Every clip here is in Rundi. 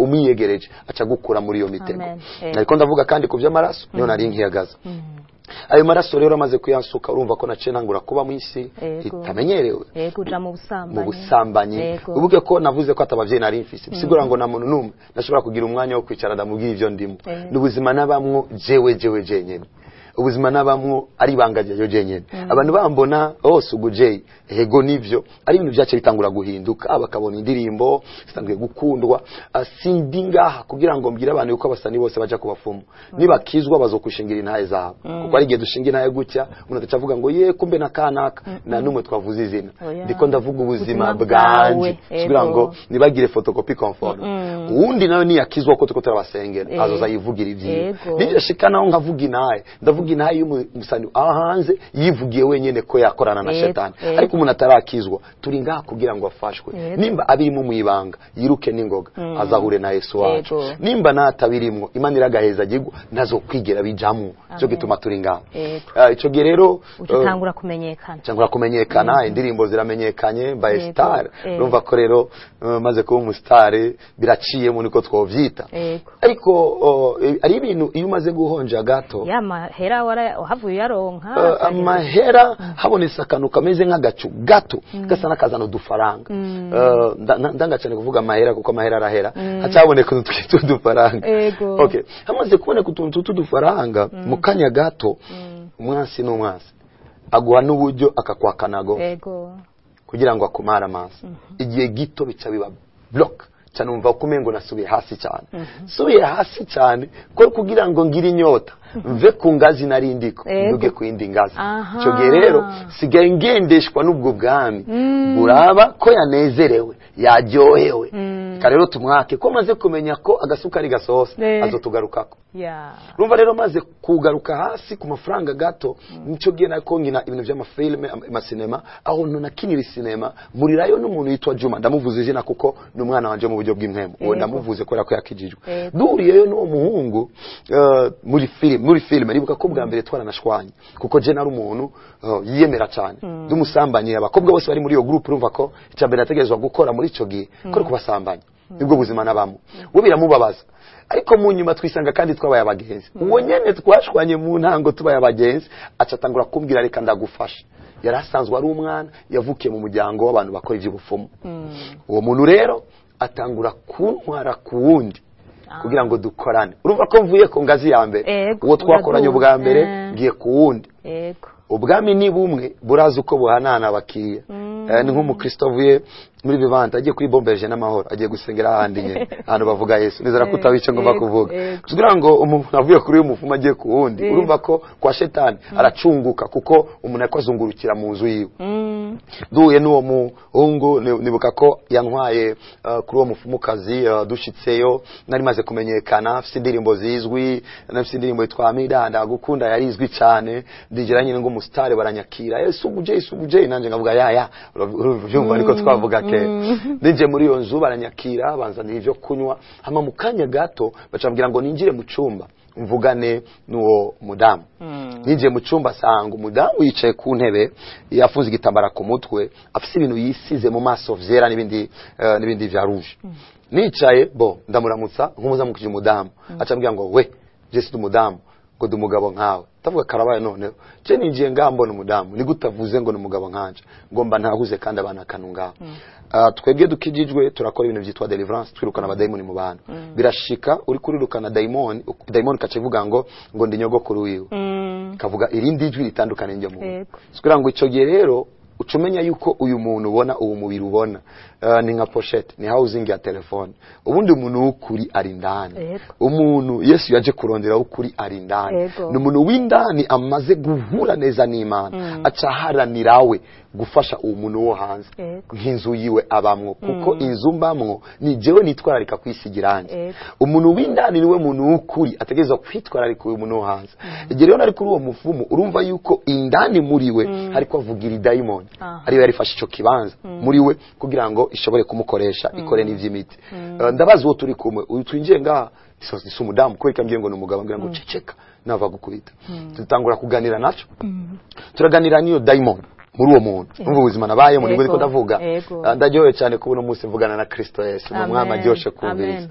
umwiyegereje aca gukura muri iyo mitego Amen. Eh. ariko ndavuga kandi ku by'amaraso niyo nari nkiyagaza ayo maraso rero amaze kuyansuka urumva ko naciye ntangura kuba mu isi Yego. itamenyerewe yego uja mu busambanyi mu busambanyi Yego. uvuge ko navuze ko atabavyeyi nari mfise bisigura ngo na muntu numwe ndashobora kugira umwanya wo kwicara ndamubwira ivyo ndimo Eh. n'ubuzima nabamwo jewe jewe jenyene ubuzima nabamwo ari ibanga ryayo jenyene abantu bambona hose ugu jeyi ego nivyo ari ibintu vyace bitangura guhinduka bakabona indirimbo zitanguye gukundwa Ah, sindi ngaha kugira ngo mbwire abantu yuko abasani bose baja ku bafumu nibakizwa bazokwishingira intahe zabo kuko ari igihe dushinga intahe gutya umuntu ataca avuga ngo ye kumbe na kanaka na numwe twavuze izina Oya. ndiko ndavuga ubuzima Ubuzima bwanje bwawe, kugira ego. ngo nibagire photocopy conforme uwundi nawe niyakizwa ko tuko turabasengera Eh. azoza yivugira ivyiwe Ego. nivyo shika naho nkavuga inaye ndavuga inaye y'umusani aho hanze yivugiye wenyene ko yakorana na Ego, shetani ego. ariko umuntu atarakizwa turi ngaha kugira ngo afashwe Ego. nimba abirimo mwibanga yiruke n'ingoga azahure na Yesu wacu Ego. nimba natabirimwo imana iragaheza agirwa nazo kwigera bijamwo cyo Amen. gituma turi ngaha Ego. Ah, ico gihe rero uca eh, utangura kumenyekana cyangwa kumenyekana indirimbo ziramenyekanye by Yego, star eh. urumva ko rero uh, maze kuba umustar biraciyemo niko twovyita Yego. ariko uh, ari ibintu iyo umaze guhonja gato ya mahera wara- wahavuye uyaronka uh, ukagenda- amahera habonetse akantu kameze nk'agacu gato gasa n'akazana udufaranga Uh, nda- nda- ndanga cyane kuvuga amahera kuko amahera arahera haca haboneka utuntu twitwa udufaranga Ego. okay hamaze kuboneka utuntu tw'udufaranga mu kanya gato umwansi n'umwansi aguha n'uburyo akakwakanago ego kugira ngo akumare amaso igihe gito bica biba block cyane umva ko umengo nasubiye hasi cyane subiye hasi cyane ko kugira ngo ngire inyota mve ku ngazi nari ndiko Ego. nduge ku yindi ngazi Aha. icyo gihe rero sigaye ngendeshwa n'ubwo bwami buraba ko yanezerewe yaryohewe reka rero tumwake ko maze kumenya ko agasukari gasohose Eh. azotugarukako ya urumva rero maze kugaruka hasi ku mafaranga gato nicyo gihe nako nkina ibintu by'amafilime am- amasinema aho nakinira isinema murirayo n'umuntu yitwa juma ndamuvuze izina kuko ni umwana wanje mu buryo bw'impemu uwo Yego. ndamuvuze kubera ko yakijijwe Yego. duhuriyeyo n'uwo muhungu eh, muri filime muri filime nibuka ko bwa mbere twaranashwanye kuko je nari umuntu eh, yiyemera cyane ndumusambanyi abakobwa bose bari muri iyo groupe urumva ko icya mbere nategerezwa gukora muri ico gihe ko ari kubasambanya nibwo buzima nabamo we biramubabaza ariko mu nyuma twisanga kandi twabaye abagenzi uwo nyene twashwanye mu ntango tubaye abagenzi aca atangura kumbwira reka ndagufasha yari asanzwe ari umwana yavukiye mu muryango w'abantu bakora iby'ubupfumu uwo muntu rero atangura kuntwara ku wundi kugira ngo dukorane urumva ko mvuye ku ngazi ya mbere Ego, uwo twakoranye uraduga. ubwa mbere Eh. ngiye ku wundi ego ubwami ni bumwe burazi uko buhanana abakiriya Eh, ni nk'umukristo avuye muri vivante agiye kuri bombeje n'amahoro agiye gusengera ahandi nyine ahantu bavuga yesu nizera ko utabica ngomba Yego, kuvuga yego. kugira ngo umuntu avuye kuri uyu mufumu agiye ku wundi Yego. urumva ko kwa shetani aracunguka kuko umuntu ariko azungurukira mu nzu yiwe Mm. duhuye n'uwo muhungu ni- nibuka ko yantwaye uh, kuri uwo mufumukazi uh, dushitseyo nari maze kumenyekana afite indirimbo zizwi nafite indirimbo yitwa miranda gukunda yari izwi cyane ndigera nyine ngo umusitari baranyakira eh suguje suguje nanje ngavuga ya ya uravyumva ariko twavuga ke ninje muri iyo nzu baranyakira banzanira ibyo kunywa hama mu kanya gato bacambwira ngo ninjire mu cyumba mvugane n'uwo mudamu ninjiye mu cyumba asanga umudamu yicaye ku ntebe yafunze igitambara ku mutwe afite ibintu yisize mu maso vyera n'ibindi eh, n'ibindi vya rouge nicaye bo ndamuramutsa nk'umuzamukije umudamu acambwira ngo we je si umudamu ngo ndi umugabo nkawe ndavuga karabaye noneho je ninjiye ngaha mbona umudamu ni gutavuze ngo ni umugabo nkanje ngo mba ntahuze kandi abana kanu ngaho Ah, twebwe dukijijwe turakora ibintu byitwa deliverance twirukana abadayimoni mu bantu birashika uri kurirukana dayimoni dayimoni kaca ivuga ngo ngo ndi nyogokuru wiwe Mm. kavuga irindi jwi ritandukanye njye muntu Yego. kugira ngo icyo gihe rero uca umenya yuko uyu muntu ubona uwo mubiri ubona eh, ni nka poshete ni housing ya telefone ubundi umuntu w'ukuri ari indani Yego. umuntu yesu yaje kurondera w'ukuri ari indani Yego. ni umuntu w'indani amaze guhura neza n'imana aca aharanira we gufasha uwo muntu wo hanze Yego. nk'inzu yiwe abamwo kuko inzu mbamwo ni jewe nitwararika kwisiga irangi Yego. umuntu w'indani niwe muntu w'ukuri ategerezwa kwitwararika uyu muntu wo hanze igihe rero ari kuri uwo mufumu urumva yuko indani muri we hariko avugira idayimoni Aha. ariyo yarifashe ico kibanza muri we kugira ngo ishobore kumukoresha ikore n'ivy'imiti Eh, ndabaza uwo turi kumwe uyu twinjiye ngaha si si umudamu kubera ko ambwiye ngo ni umugabo ambwira ngo ceceka nava gukubita dutangura kuganira naco turaganira n'iyo dayimoni muri uwo muntu umva ubuzima nabayemo nibwo Yego, ndiko ndavuga yego. Ah, ndaryohewe cyane kubona umunsi mvugana na kristo yesu ni Amen, umwami aryoshe kumviriza amen.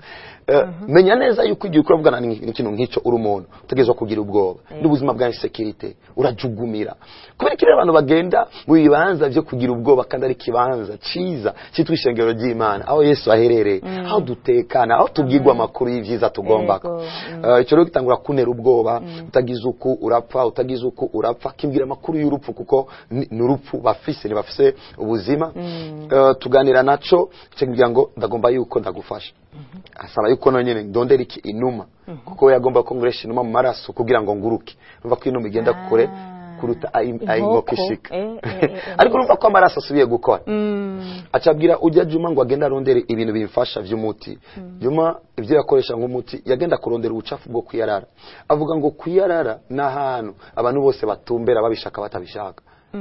Eh, menya neza yuko igihe ukora vugana n'ikintu nk'icyo uri umuntu utegerezwa kugira ubwoba n'ubuzima bwa insekirite urajugumira kubera ko rero abantu bagenda mu bibanza byo kugira ubwoba kandi ari ikibanza cyiza cyitwa ishengero ry'imana aho yesu aherereye aho dutekana aho tubwirwa amakuru y'ibyiza tugomba Yego. Eh, icyo rero gitangura kuntera ubwoba utagize uku urapfa utagize uku urapfa kimbwira amakuru y'urupfu kuko ni ni urupfu bafise ntibafise ubuzima Eh, tuganira naco kimbwira ngo ndagomba yuko ndagufasha asaba yuko nonyene ndondera iki inuma kuko we yagomba ko nguresha inuma mu maraso kugira ngo nguruke urumva ko inuma igenda kure kuruta ayi- ayi inkoko ishika Eh, eh, eh, eh. ariko urumva ko amaraso asubiye gukora Mm. acabwira ujya juma ngo agende arondere ibintu bimfasha by'umuti juma ibyo yakoresha nk'umuti yagenda kurondera ubucafu bwo kwiyarara avuga ngo kwiyarara ni ahantu abantu bose batumbera babishaka batabishaka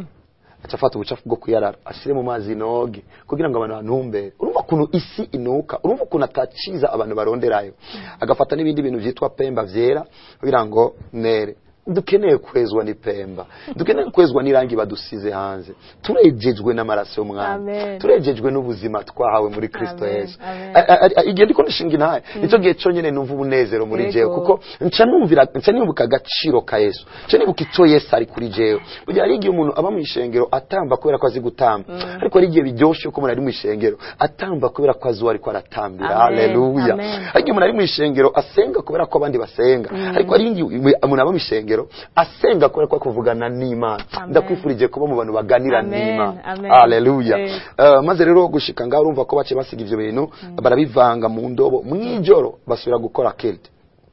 aca afata ubucafu bwo kwiyarara ashyire mu mazi noge kugira ngo abantu bantumbere urumva ukuntu isi inuka urumva ukuntu ataciza abantu baronderayo agafata n'ibindi bintu byitwa pemba byera kugira ngo nere dukeneye kwezwa ni pemba dukeneye kwezwa n'irangi badusize hanze turejejwe n'amaraso y'umwami Amen. turejejwe n'ubuzima twahawe muri kristo Amen, yesu amen. A- a- a- igihe ndiko ndishinga intahe nicyo gihe cyonyine numva umunezero muri Yego. jewe kuko nca numvira nca nibuka agaciro ka yesu nca nibuka icyo yesu ari kuri jewe burya hari igihe umuntu aba mu ishengero atamba kubera ko azi gutamba ariko hari igihe biryoshe ko umuntu ari mu ishengero atamba kubera ko azi uwo ariko aratambira Amen, haleluya amen. hari igihe umuntu ari mu ishengero asenga kubera ko abandi basenga ariko hari igihe umuntu aba mu ishengero asenga kubera ko ari kuvugana n'imana Amen. ndakwifurije kuba mu bantu baganira Amen, n'imana amen. haleluya Yego. Eh, maze rero gushika ngaho urumva ko bace basiga ivyo bintu barabivanga mu ndobo mw'ijoro basubira gukora kilte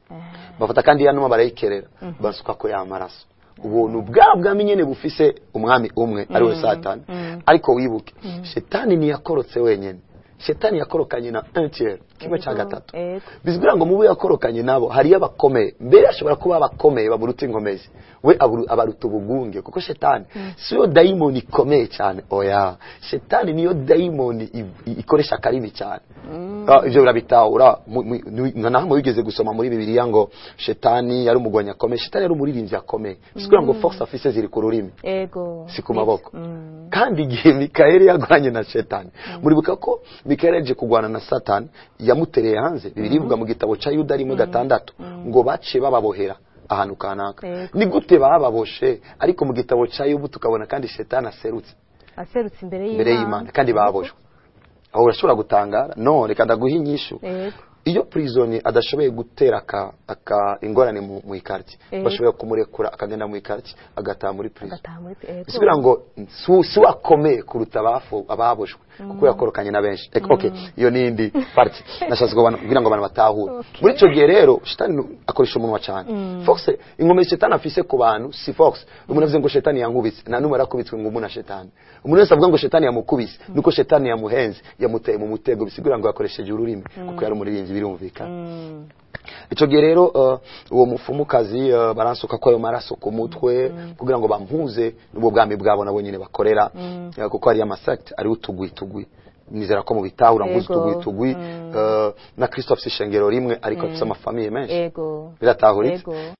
bafata kandi ya numa barayikerera basuka ko ya maraso ubuntu bwa bwami nyene bufise umwami umwe ari we satani ariko wibuke shetani ntiyakorotse wenyene shetani yakorokanye na un tiers kimwe cya Yego, gatatu yego. bizwira ngo mubo yakorokanye nabo hariyo abakomeye mbere ashobora kuba abakomeye bamuruta inkomezi we aburu- abaruta ubugunge kuko shetani siyo dayimoni ikomeye cyane oya shetani niyo dayimoni i- i- ikoresha akarimi cyane Ah, ivyo birabitahura mu- mu- ni- nka nahamwe wigeze gusoma muri bibiliya ngo shetani yari umugwanyi akomeye shetani yari umuririmbyi akomeye bizwira ngo force afise ziri ku rurimi Ego. si ku maboko Mm. kandi igihe mikayeli yarwanye na shetani muribuka ko mikayeli yaje kurwana na satani yamutereye hanze bibiri bivuga mu gitabo cya yuda rimwe gatandatu ngo bace bababohera ahantu kanaka Yego. ni gute bababoshe ariko mu gitabo cya yubu tukabona kandi shetani aserutse Aserutse imbere y'Imana. imbere y'imana kandi baboshwe aho urashobora gutangara no reka ndaguha inyishu Ego. iyo prisoni adashoboye gutera aka, aka ingorane mu, mu ikarti Eh. bashoboye kumurekura akagenda mu ikarti agataha muri prison Agataha muri ego. bisubira ngo si si wakomeye kuruta abafu ababoshwe kuko yakorokanye na benshi Ek- okay iyo nindi party nashatse ngo abantu- kugira ngo abantu batahure Okay. muri icyo gihe rero shitani nu- akoresha umunwa cyane fox inkomezi shetani afise ku bantu si fox umuntu avuze ngo shetani yankubise nta n'umwe yarakubitswe ngo umuntu na shetani umuntu wese avuga ngo shetani yamukubise nuko shetani yamuhenze yamuteye mu mutego bisigura ngo yakoresheje ururimi kuko yari umuririmbyi birumvikana Mm. icyo gihe rero uh, uwo mufumukazi uh, baransuka ko ayo maraso ku mutwe kugira ngo bampuze n'ubwo bwami bwabo nabo nyine bakorera uh, kuko hariyo amasakiti ariho utugwi tugwi nizera ko mu bitahura mpuze Yego. utugwi tugwi uh, na kristo afite ishengero rimwe ariko afite amafamiye menshi Ego. biratahuritse Ego.